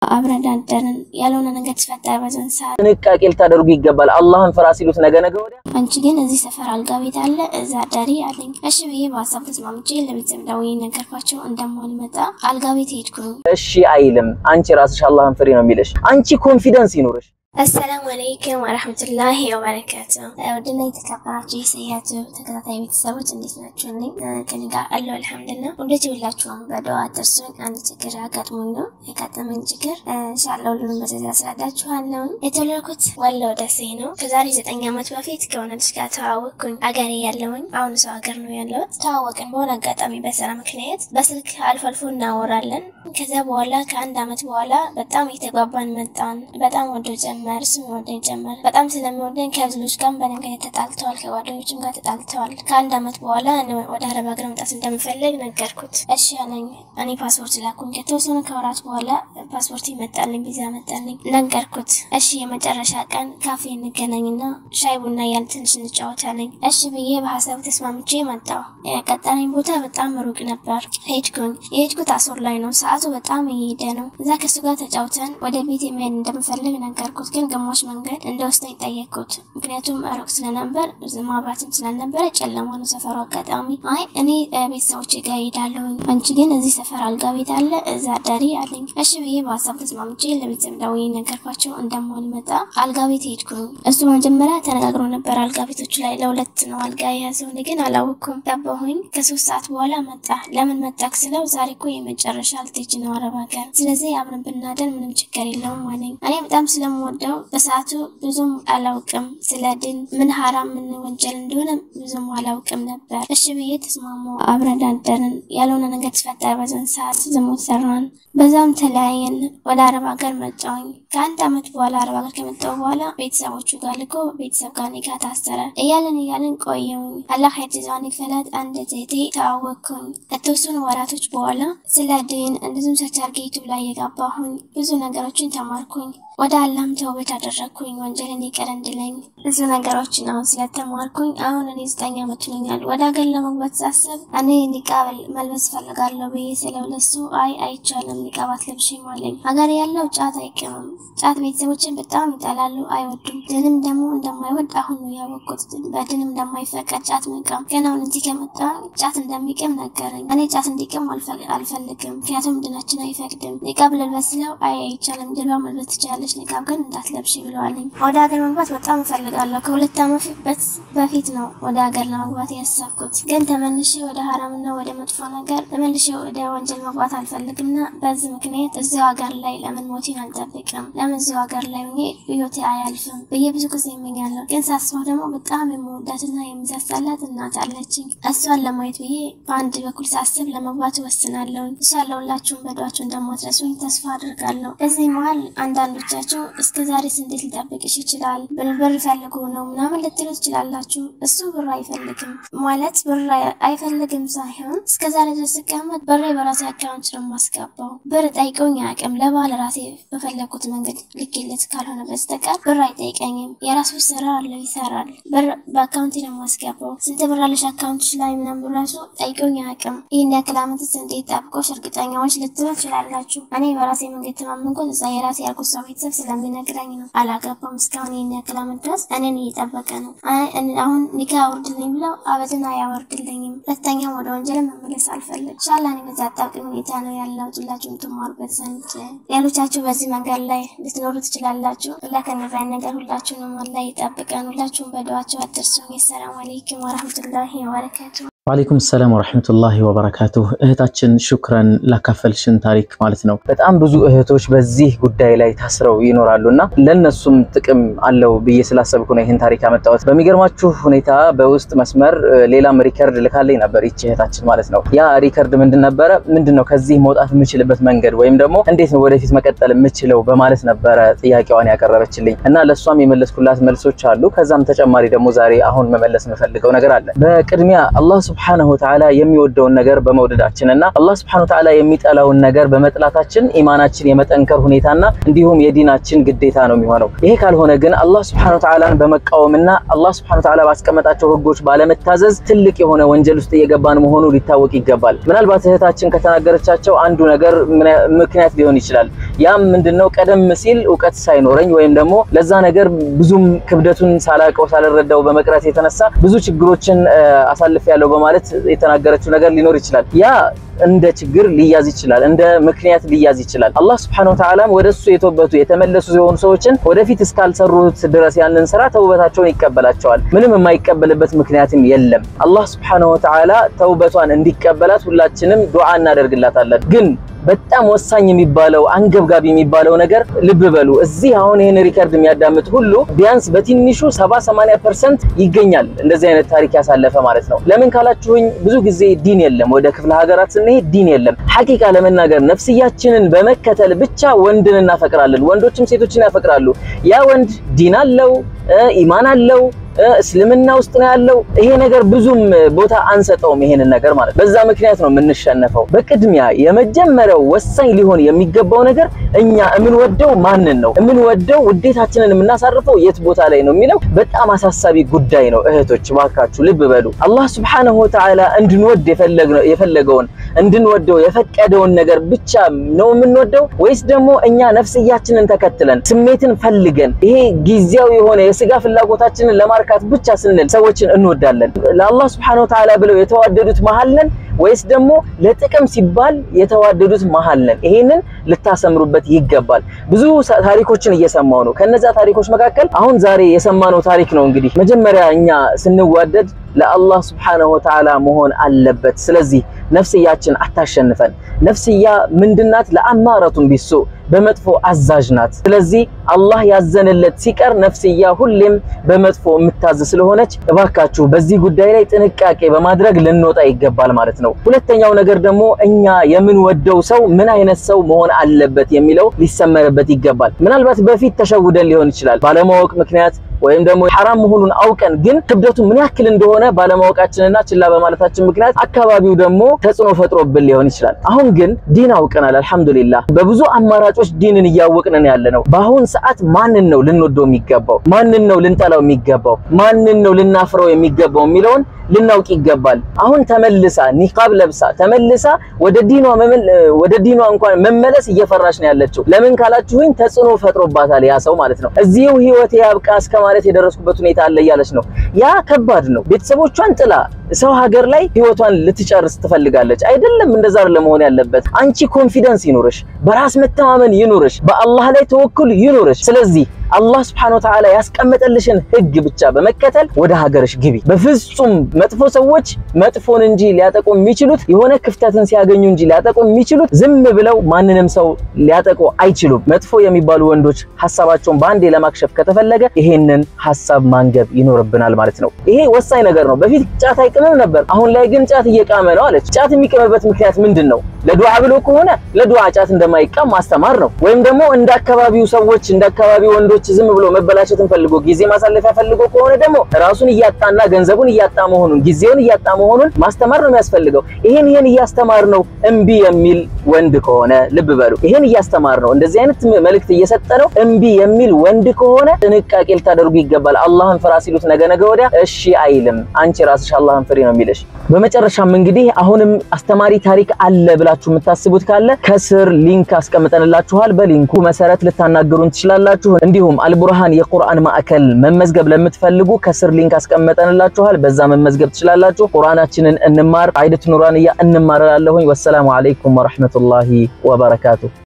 አብረን አደርን። ያልሆነ ነገር ተፈጠረ በዛን ሰዓት። ጥንቃቄ ልታደርጉ ይገባል። አላህን ፍራ ሲሉት ነገ ነገ ወዲያ አንቺ ግን እዚህ ሰፈር አልጋ ቤት አለ እዛ አዳሪ አለኝ። እሺ ብዬ በሀሳብ ተስማምቼ ለቤተሰብ ደውዬ ነገርኳቸው እንደማልመጣ አልጋ ቤት ሄድኩኝ። እሺ አይልም። አንቺ ራስሽ አላህን ፍሪ ነው የሚልሽ። አንቺ ኮንፊደንስ ይኑርሽ። አሰላሙ አለይኩም ወረህመቱላሂ ወበረካቱ። ውድና የተከበራችሁ የሰያቱ ተከታታይ ቤተሰቦች እንዴት ናችሁ? እኔ ከኔ ጋር አለሁ አልሐምዱሊላህ። ወንዶች ሁላችሁም በደዋ አትርሱኝ። አንድ ችግር አጋጥሞኝ ነው የጋጠመኝ ችግር ኢንሻአላህ ሁሉንም በዚህ አስረዳችኋለሁ። የተወለድኩት ወሎ ደሴ ነው። ከዛሬ ዘጠኝ ዓመት በፊት ከሆነ ልጅ ጋር ተዋወቅኩኝ። አገሬ ያለውኝ አሁን ሰው ሀገር ነው ያለሁት። ተዋወቅን በሆነ አጋጣሚ በስራ ምክንያት በስልክ አልፎ አልፎ እናወራለን። ከዚያ በኋላ ከአንድ ዓመት በኋላ በጣም እየተግባባን መጣን። በጣም ወዶ ጀመር እሱም ወደኝ ጀመር። በጣም ስለሚወደኝ ከብዙዎች ጋር በድንገት ተጣልተዋል። ከጓደኞችም ጋር ተጣልተዋል። ከአንድ ዓመት በኋላ እኔ ወደ አረብ ሀገር መምጣት እንደምፈልግ ነገርኩት። እሺ አለኝ። እኔ ፓስፖርት ላኩኝ። ከተወሰኑ ከወራት በኋላ ፓስፖርት ይመጣልኝ፣ ቪዛ መጣልኝ። ነገርኩት። እሺ የመጨረሻ ቀን ካፌ እንገናኝና ሻይ ቡና እያልን ትንሽ እንጫወታለኝ። እሺ ብዬ በሀሳብ ተስማምቼ መጣሁ። የቀጠረኝ ቦታ በጣም ሩቅ ነበር። ሄድኩኝ። የሄድኩት አሶር ላይ ነው። ሰዓቱ በጣም እየሄደ ነው። እዛ ከሱ ጋር ተጫውተን ወደ ቤት መሄድ እንደምፈልግ ነገርኩት። ግን ግማሽ መንገድ እንደወስደኝ ጠየቅኩት። ምክንያቱም ሩቅ ስለነበር ማብራትም ስላልነበረ ጨለማ ነው ሰፈሩ። አጋጣሚ አይ እኔ ቤተሰቦቼ ጋር እሄዳለሁኝ፣ አንቺ ግን እዚህ ሰፈር አልጋ ቤት አለ እዛ አዳሪ አለኝ። እሺ ብዬ በሀሳብ ተስማምቼ ለቤተሰብ ደውዬ ነገርኳቸው እንደማልመጣ አልጋ ቤት ሄድኩኝ። እሱ መጀመሪያ ተነጋግሮ ነበር አልጋ ቤቶቹ ላይ ለሁለት ነው አልጋ የያዘው። እኔ ግን አላወኩም። ገባሁኝ። ከሶስት ሰዓት በኋላ መጣ። ለምን መጣክ ስለው ዛሬ እኮ የመጨረሻ ልትሄጂ ነው አረብ ሀገር፣ ስለዚህ አብረን ብናደር ምንም ችግር የለውም አለኝ። እኔ በጣም ስለምወደው በሰዓቱ ብዙም አላውቅም ስለ ድን ምን ሀራም ምን ወንጀል እንደሆነ ብዙም አላውቅም ነበር። እሺ ብዬ ተስማሙ። አብረን አደርን። ያልሆነ ነገር ተፈጠረ በዛን ሰዓት ዝሙት ሰራን። በዛም ተለያየን። ወደ አረብ ሀገር መጣሁኝ። ከአንድ ዓመት በኋላ አረብ ሀገር ከመጣሁ በኋላ ቤተሰቦቹ ጋር ልኮ ቤተሰብ ጋር ኒካ ታሰረ። እያለን እያለን ቆየሁኝ። አላህ የትዛን ይክፈላት። አንድ እህቴ ተዋወቅኩኝ። ከተወሰኑ ወራቶች በኋላ ስለ ድን እንደዚሁም ሰርቻርጌ ዩቱብ ላይ የገባሁኝ ብዙ ነገሮችን ተማርኩኝ። ወደ አላህም ተውበት አደረግኩኝ። ወንጀልን ይቅር እንድለኝ ብዙ ነገሮችን አሁን ስለተማርኩኝ አሁን እኔ ዘጠኝ ዓመት ሆኖኛል። ወደ ሀገር ለመግባት ሳስብ እኔ ኒቃብ መልበስ ፈልጋለሁ ብዬ ስለው ለሱ አይ አይቻልም ኒቃብ አትለብሺም አለኝ። ሀገር ያለው ጫት አይቅምም። ጫት ቤተሰቦችን በጣም ይጠላሉ፣ አይወዱም። ድንም ደግሞ እንደማይወድ አሁን ነው ያወቅኩት። በድንም እንደማይፈቀድ ጫት መቃም። ግን አሁን እዚህ ከመጣሁ ጫት እንደሚቅም ነገረኝ። እኔ ጫት እንዲቅም አልፈልግም፣ ምክንያቱም ድናችን አይፈቅድም። ኒቃብ ልልበስ ስለው አይ አይቻልም፣ ድልባ መልበስ ትችላለች ኒቃብ ግን እንዳትለብሽ ብለዋለኝ። ወደ ሀገር መግባት በጣም እፈልጋለሁ። ከሁለት ዓመት በፊት ነው ወደ ሀገር ለመግባት ያሰብኩት። ግን ተመልሼ ወደ ሀራምና ወደ መጥፎ ነገር ተመልሼ ወደ ወንጀል መግባት አልፈልግምና በዚህ ምክንያት እዚሁ ሀገር ላይ ለምን ሞቴን አልጠብቅም? ለምን እዚሁ ሀገር ላይ ሆኜ ህይወቴ አያልፍም ብዬ ብዙ ጊዜ እመኛለሁ። ግን ሳስበው ደግሞ በጣም የምወዳትና የሚሳሳላት እናት አለችኝ። እሷን ለማየት ብዬ በአንድ በኩል ሳስብ ለመግባት እወስናለሁ። እሷ ለሁላችሁም በዷችሁ እንደማትረሱኝ ተስፋ አድርጋለሁ። በዚህ መሀል አንዳንዶች ቻቸው እስከ ዛሬስ እንዴት ሊጠብቅሽ ይችላል? ብር ፈልጎ ነው ምናምን ልትሉ ትችላላችሁ። እሱ ብር አይፈልግም ማለት ብር አይፈልግም ሳይሆን እስከ ዛሬ ድረስ ስቀመጥ ብሬ በራሴ አካውንት ነው የማስገባው። ብር ጠይቀውኝ አያውቅም። ለባል ራሴ በፈለግኩት መንገድ ልኬለት ካልሆነ በስተቀር ብር አይጠይቀኝም። የራሱ ስራ አለው ይሰራል። ብር በአካውንቴ ነው የማስገባው። ስንት ብር አለሽ አካውንትሽ ላይ ምናምን ራሱ ጠይቀውኝ አያውቅም። ይህን ያክል ዓመትስ እንዴት ጠብቆሽ እርግጠኛዎች ልትሉ ትችላላችሁ። እኔ በራሴ መንገድ ተማመንኩት እዛ የራሴ ያልኩት ሰው ቤተሰብ ስለሚነግረኝ ነው። አላገባም እስካሁን ይህን ያክል ዓመት ድረስ እኔን እየጠበቀ ነው። አሁን ኒካ አውርድልኝ ብለው አበድን አያወርድልኝም። ሁለተኛም ወደ ወንጀል መመለስ አልፈልግ ሻላ እኔ በዛ አጣብቂኝ ሁኔታ ነው ያለው። ሁላችሁ የምትማሩበት ዘንድ ሌሎቻችሁ በዚህ መንገድ ላይ ልትኖሩ ትችላላችሁ። ላ ከነዛይ ነገር ሁላችሁንም አላህ ይጠብቀን። ሁላችሁም በደዋቸው አትርሱኝ። ሰላም አለይኩም ወረህመቱላሂ ወበረካቱ። ወአለይኩም ሰላም ወረሕመቱላሂ ወበረካቱሁ። እህታችን ሹክረን ላካፈልሽን ታሪክ ማለት ነው። በጣም ብዙ እህቶች በዚህ ጉዳይ ላይ ታስረው ይኖራሉ እና ለእነሱም ጥቅም አለው ብዬ ስላሰብኩ ነው ይህን ታሪክ ያመጣሁት። በሚገርማችሁ ሁኔታ በውስጥ መስመር ሌላም ሪከርድ ልካለኝ ነበር ይቺ እህታችን ማለት ነው። ያ ሪከርድ ምንድን ነበረ? ምንድን ነው ከዚህ መውጣት የምችልበት መንገድ ወይም ደግሞ እንዴት ነው ወደፊት መቀጠል የምችለው በማለት ነበረ ጥያቄዋን ያቀረበችልኝ እና ለእሷም የመለስኩላት መልሶች አሉ። ከዛም ተጨማሪ ደግሞ ዛሬ አሁን መመለስ የምፈልገው ነገር አለ። በቅድሚያ አላህ ስብሐነሁ ወተዓላ የሚወደውን ነገር በመውደዳችን እና አላህ ስብሐነሁ ወተዓላ የሚጠላውን ነገር በመጥላታችን ኢማናችን የመጠንከር ሁኔታና እንዲሁም የዲናችን ግዴታ ነው የሚሆነው። ይሄ ካልሆነ ግን አላህ ስብሐነሁ ወተዓላን በመቃወምና አላህ ስብሐነሁ ወተዓላ ባስቀመጣቸው ህጎች ባለመታዘዝ ትልቅ የሆነ ወንጀል ውስጥ እየገባን መሆኑ ሊታወቅ ይገባል። ምናልባት እህታችን ከተናገረቻቸው አንዱ ነገር ምክንያት ሊሆን ይችላል። ያም ምንድነው ቀደም ሲል እውቀት ሳይኖረኝ ወይም ደግሞ ለዛ ነገር ብዙም ክብደቱን ሳላቀው ሳልረዳው በመቅረት የተነሳ ብዙ ችግሮችን አሳልፍ ያለው በማለት የተናገረችው ነገር ሊኖር ይችላል። ያ እንደ ችግር ሊያዝ ይችላል፣ እንደ ምክንያት ሊያዝ ይችላል። አላህ ስብሐነሁ ወተዓላም ወደሱ የተወበቱ የተመለሱ የሆኑ ሰዎችን ወደፊት እስካልሰሩት ድረስ ያንን ስራ ተውበታቸውን ይቀበላቸዋል። ምንም የማይቀበልበት ምክንያትም የለም። አላህ ስብሐነሁ ወተዓላ ተውበቷን እንዲቀበላት ሁላችንም ዱዓ እናደርግላታለን ግን በጣም ወሳኝ የሚባለው አንገብጋቢ የሚባለው ነገር ልብ በሉ። እዚህ አሁን ይሄን ሪከርድ የሚያዳምጥ ሁሉ ቢያንስ በትንሹ 70 80% ይገኛል እንደዚህ አይነት ታሪክ ያሳለፈ ማለት ነው። ለምን ካላችሁኝ ብዙ ጊዜ ዲን የለም። ወደ ክፍለ ሀገራት ስንሄድ ዲን የለም። ሐቂቃ ለመናገር ነፍስያችንን በመከተል ብቻ ወንድን እናፈቅራለን። ወንዶችም ሴቶችን ያፈቅራሉ። ያ ወንድ ዲን አለው፣ ኢማን አለው እስልምና ውስጥ ነው ያለው። ይሄ ነገር ብዙም ቦታ አንሰጠውም፣ ይሄንን ነገር ማለት በዛ ምክንያት ነው የምንሸነፈው። በቅድሚያ የመጀመሪያው ወሳኝ ሊሆን የሚገባው ነገር እኛ የምንወደው ማንን ነው? የምንወደው ውዴታችንን የምናሳርፈው የት ቦታ ላይ ነው የሚለው በጣም አሳሳቢ ጉዳይ ነው። እህቶች ባካችሁ ልብ በሉ። አላህ ሱብሓነሁ ወተዓላ እንድንወድ የፈለገውን እንድንወደው የፈቀደውን ነገር ብቻ ነው የምንወደው ወይስ ደግሞ እኛ ነፍስያችንን ተከትለን ስሜትን ፈልገን ይሄ ጊዜያዊ የሆነ የስጋ ፍላጎታችንን ለማርካት ብቻ ስንል ሰዎችን እንወዳለን? ለአላህ ሱብሓነሁ ወተዓላ ብለው የተዋደዱት መሀል ነን ወይስ ደግሞ ለጥቅም ሲባል የተዋደዱት መሀል ነን? ይሄንን ልታሰምሩበት ይገባል። ብዙ ታሪኮችን እየሰማው ነው። ከነዛ ታሪኮች መካከል አሁን ዛሬ የሰማነው ታሪክ ነው። እንግዲህ መጀመሪያ እኛ ስንዋደድ ለአላህ ሱብሓነሁ ወተዓላ መሆን አለበት። ስለዚህ ነፍስያችን አታሸንፈን። ነፍስያ ምንድናት? ለአማረቱን ቢሱ በመጥፎ አዛዥ ናት። ስለዚህ አላህ ያዘነለት ሲቀር ነፍስያ ሁሌም በመጥፎ የምታዝ ስለሆነች እባካችሁ በዚህ ጉዳይ ላይ ጥንቃቄ በማድረግ ልንወጣ ይገባል ማለት ነው። ሁለተኛው ነገር ደግሞ እኛ የምንወደው ሰው ምን አይነት ሰው መሆን አለበት የሚለው ሊሰመርበት ይገባል። ምናልባት በፊት ተሸውደን ሊሆን ይችላል ባለማወቅ ምክንያት ወይም ደግሞ ሐራም መሆኑን አውቀን ግን ክብደቱ ምን ያክል እንደሆነ ባለማወቃችንና ችላ በማለታችን ምክንያት አካባቢው ደግሞ ተጽዕኖ ፈጥሮብን ሊሆን ይችላል። አሁን ግን ዲን አውቀናል፣ አልሐምዱሊላህ። በብዙ አማራጮች ዲንን እያወቅን ያለ ነው። በአሁን ሰዓት ማንን ነው ልንወደው የሚገባው? ማንን ነው ልንጠላው የሚገባው? ማንን ነው ልናፍረው የሚገባው የሚለውን ልናውቅ ይገባል። አሁን ተመልሳ ኒቃብ ለብሳ ተመልሳ ወደ ዲኗ ወደ ዲኗ እንኳን መመለስ እየፈራሽ ነው ያለችው። ለምን ካላችሁኝ ተጽዕኖ ፈጥሮባታል ያ ሰው ማለት ነው። እዚሁ ህይወቴ ያብቃ እስከ ማለት የደረስኩበት ሁኔታ አለ እያለች ነው። ያ ከባድ ነው። ቤተሰቦቿን ጥላ ሰው ሀገር ላይ ህይወቷን ልትጨርስ ትፈልጋለች። አይደለም እንደዛ ለመሆን ያለበት። አንቺ ኮንፊደንስ ይኑርሽ፣ በራስ መተማመን ይኑርሽ፣ በአላህ ላይ ተወኩል ይኑርሽ። ስለዚህ አላህ Subhanahu Wa Ta'ala ያስቀመጠልሽን ህግ ብቻ በመከተል ወደ ሀገርሽ ግቢ። በፍጹም መጥፎ ሰዎች መጥፎን እንጂ ሊያጠቁ የሚችሉት የሆነ ክፍተትን ሲያገኙ እንጂ ሊያጠቁ የሚችሉት ዝም ብለው ማንንም ሰው ሊያጠቁ አይችሉም። መጥፎ የሚባሉ ወንዶች ሀሳባቸውን በአንዴ ለማክሸፍ ከተፈለገ ይሄንን ሀሳብ ማንገብ ይኖርብናል ማለት ነው። ይሄ ወሳኝ ነገር ነው። በፊት ጫት አይቅምም ነበር፣ አሁን ላይ ግን ጫት እየቃመ ነው አለች። ጫት የሚቅምበት ምክንያት ምንድን ነው? ለዱዓ ብሎ ከሆነ ለዱዓ ጫት እንደማይቃም ማስተማር ነው። ወይም ደግሞ እንደ አካባቢው ሰዎች እንደ አካባቢው ወንዶች ዝም ብሎ መበላሸትን ፈልጎ ጊዜ ማሳለፊያ ፈልጎ ከሆነ ደግሞ ራሱን እያጣና ገንዘቡን እያጣ መሆኑን ጊዜውን እያጣ መሆኑን ማስተማር ነው የሚያስፈልገው። ይሄን ይሄን እያስተማር ነው እምቢ የሚል ወንድ ከሆነ ልብ በሉ፣ ይሄን እያስተማር ነው እንደዚህ አይነት መልእክት እየሰጠ ነው እምቢ የሚል ወንድ ከሆነ ጥንቃቄ ልታደርጉ ይገባል። አላህን ፍራ ሲሉት ነገ ነገ ወዲያ እሺ አይልም። አንቺ ራስሽ አላህን ፍሪ ነው የሚልሽ። በመጨረሻም እንግዲህ አሁንም አስተማሪ ታሪክ አለ ብላችሁ የምታስቡት ካለ ከስር ሊንክ አስቀምጠንላችኋል። በሊንኩ መሰረት ልታናገሩን ትችላላችሁ። እንዲሁም አልቡርሃን የቁርአን ማዕከል መመዝገብ ለምትፈልጉ ከስር ሊንክ አስቀምጠንላችኋል። በዛ መመዝገብ ትችላላችሁ። ቁርአናችንን እንማር፣ አይደት ኑራንያ እንማራላለሁኝ። ወሰላሙ አለይኩም ወራህመቱላሂ ወበረካቱ